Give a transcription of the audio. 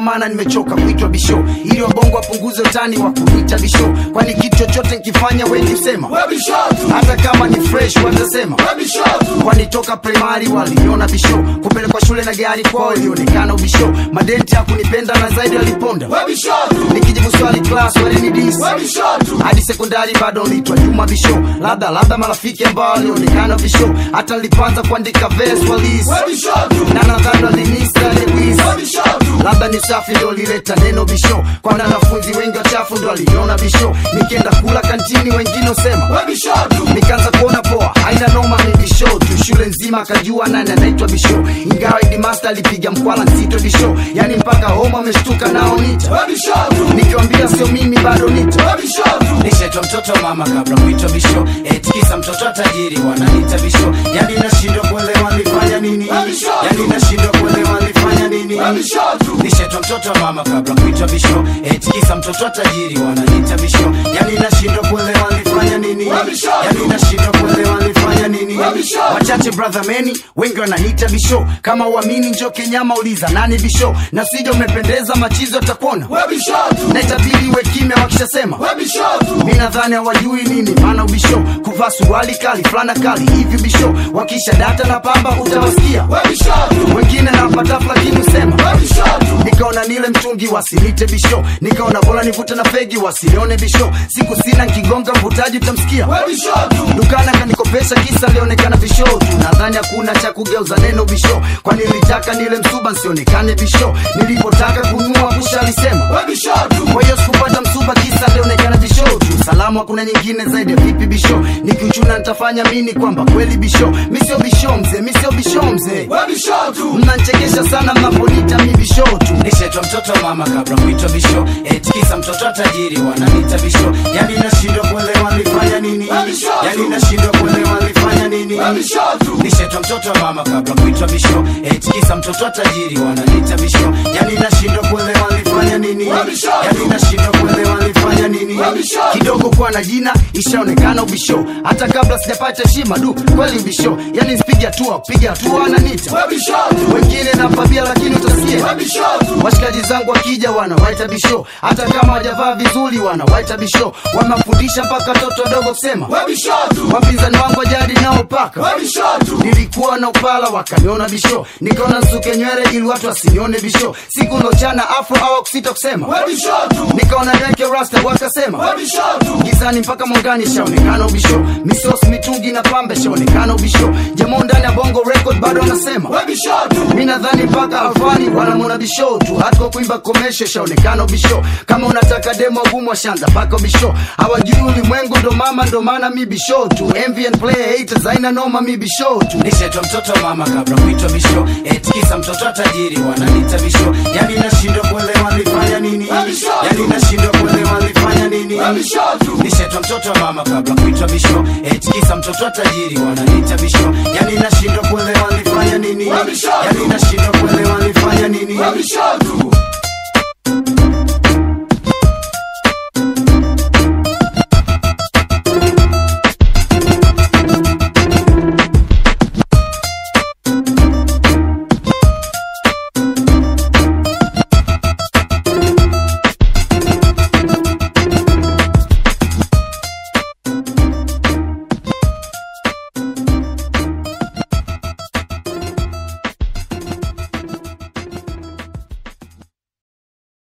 maana nimechoka kuitwa bisho ili wabongo wapunguze utani wa kuniita bisho kwani kitu chochote nkifanya wengi husema hata kama ni fresh watasema kwani toka primary waliniona bisho kupelekwa shule na gari kwao ilionekana ubisho madenti hakunipenda na zaidi waliponda nikijibu swali class walinidis hadi sekondari bado nitwa juma bisho labda labda marafiki ambao walionekana bisho hata nilipoanza kuandika verse walis na nadhani walinisa lewis labda ni safi ndo lileta neno bisho kwana wanafunzi wengi wachafu ndo waliniona bisho nikienda kula kantini wengine usema nikaanza kuona poa haina noma mi bisho tu shule nzima akajua nani anaitwa bisho ingawa idimasta alipiga mkwala nzito bisho yani mpaka homa ameshtuka nao nita nikiwambia sio mimi bado nita nishaitwa mtoto wa mama kabla kuitwa bisho etikisa mtoto wa tajiri wananiita bisho yani nashindwa kuelewa nilifanya nini yani nashindwa kuelewa nilifanya nini nishaitwa mtoto wa mama kabla kuitwa bisho etikisa mtoto wa tajiri wananiita bisho yani nashindwa kuelewa nilifanya nini yani nashindwa kuelewa nilifanya nini wachache brother meni wengi wananiita bisho kama uamini njo kenyama uliza nani bisho na sija umependeza machizo atakuona na itabidi uwe kimya wakishasema mi nadhani hawajui nini maana ubisho kuvaa suruali kali fulana kali hivi bisho wakisha data na pamba utawasikia wengine nawapatafu lakini usema nikaona nile mtungi wasinite bisho nikaona bora nivute na fegi wasinione bisho siku sina nkigonga mvutaji utamsikia dukana kanikopesha kisa lionekana bisho tu nadhani hakuna cha kugeuza neno bisho kwani nilitaka nile msuba nsionekane bisho nilipotaka kunua busha alisema kwa hiyo sikupata msuba kisa lionekana bisho tu salamu hakuna nyingine zaidi ya vipi bisho nikiuchuna nitafanya mini kwamba kweli bisho mi sio bisho mzee mi sio bisho mzee mnanchekesha sana mnaponita mi bisho tu nishaitwa mtoto wa mama kabla kuitwa bisho etikisa mtoto wa tajiri wananiita bisho yani nashindwa kuelewa nilifanya nini yani nashindwa kuelewa nilifanya nini nishaitwa mtoto wa mama kabla kuitwa bisho etikisa mtoto wa tajiri wananiita bisho yani nashindwa kuelewa nilifanya nini yani nashindwa kuelewa nilifanya nini kidogo kuwa na jina ishaonekana ubisho hata kabla sijapata heshima du kweli ubisho yani sipige hatua kupiga hatua ananita wengine napabia lakini utasikia washikaji zangu wakija wanawaita bisho hata kama wajavaa vizuri wanawaita bisho wamafundisha mpaka watoto wadogo kusema wapinzani wangu wajadi nao paka nilikuwa na upala wakaniona bisho nikaona nsuke nywele ili watu wasinione bisho siku lochana afro au kusita kusema nikaona niweke rasta wakasema gizani mpaka mwangani shaonekana ubisho misos mitungi na pambe shaonekana ubisho jamoo ndani ya bongo record bado wanasema mi nadhani mpaka alfani wanamwona bisho tu hata kwa kuimba komesho shaonekana ubisho kama unataka demo gumu washanza mpaka ubisho hawajui ulimwengu ndo mama ndo maana mi bisho tu MVN play haters haina noma mi bisho tu nishaitwa mtoto wa mama kabla kuitwa bisho etikisa mtoto wa tajiri wananiita bisho yani nashindwa kuelewa nilifanya nini yani nashindwa kuelewa nilifanya nini nishaitwa mtoto wa mama kabla kuitwa bisho etikisa mtoto wa tajiri wananiita bisho yani nashindwa kuelewa nilifanya nini yani nashindwa kuelewa nilifanya nini